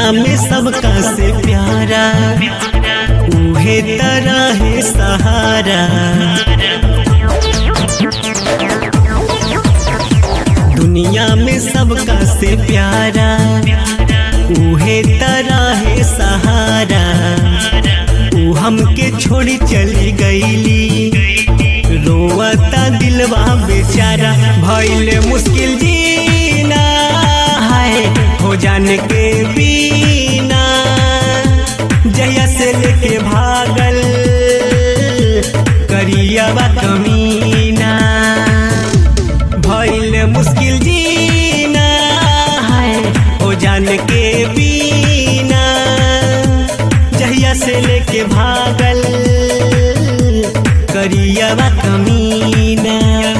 दुनिया में सबका से प्यारा उहे तरह है सहारा दुनिया में सबका से प्यारा उहे तरह है सहारा ऊ हमके छोड़ी चली गईली रोवता दिलवा बेचारा भइले मुश्किल जीना है हो जाने के बीना जया से लेके भागल करियावा कमीना भइले मुश्किल जीना है हो जाने के बीना जहिया से लेके भागल करियावा कमीना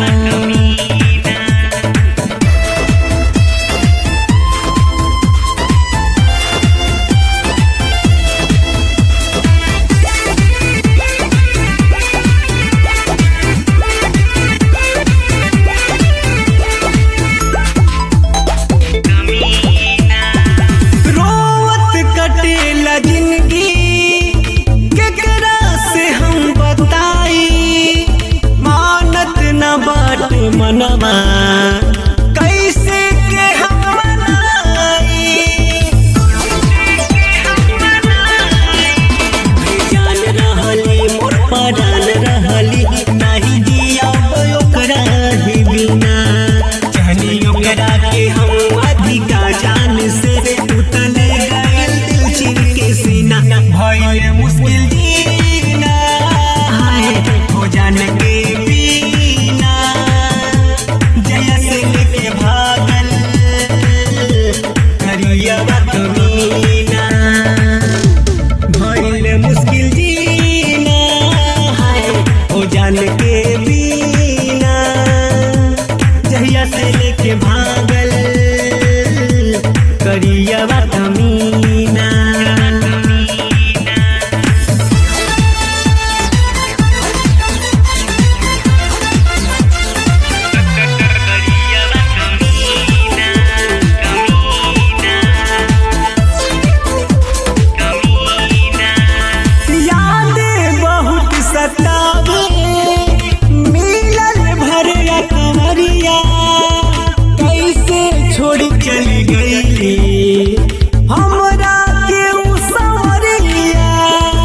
रोवत कटेला जिंदगी केकरा से हम बताई मानत न बाट मनवा कैसे के हम मनाई जान रहली मोर परान रहली नाही दिया ओकरा ही बिना चाहनी ओकरा के हम अधिका जान से उतले गइल दिल चिर के सीना भइल मुश्किल जीना हाय हो जान के बिना जया से लेके भागल करिया बात मीना भइल मुश्किल जीना है ओ जान के बीना जहिया से लेके भागल करिया कमीना यादें बहुत सतावे मिलल भरिया कमरिया कैसे छोड़ी चली गईली हमरा के उ संवरिया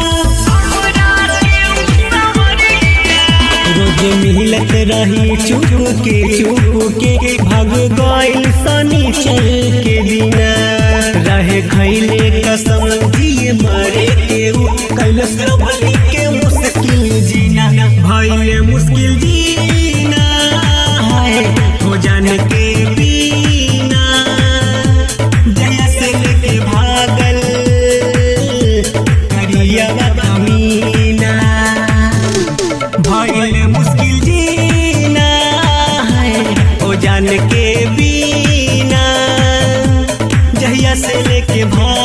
रोज मिलत रही चुप के चुप के भाग गइल सनीचर के बिना रहे खैले कसम दिए मरे के उ कैलस भली के मुश्किल जीना भइले मुश्किल जीना है हो जान के बीना जया से लेके भागल करिया कमीना भइल मुश्किल जीना है ओ जान के बीना जहिया से लेके भाग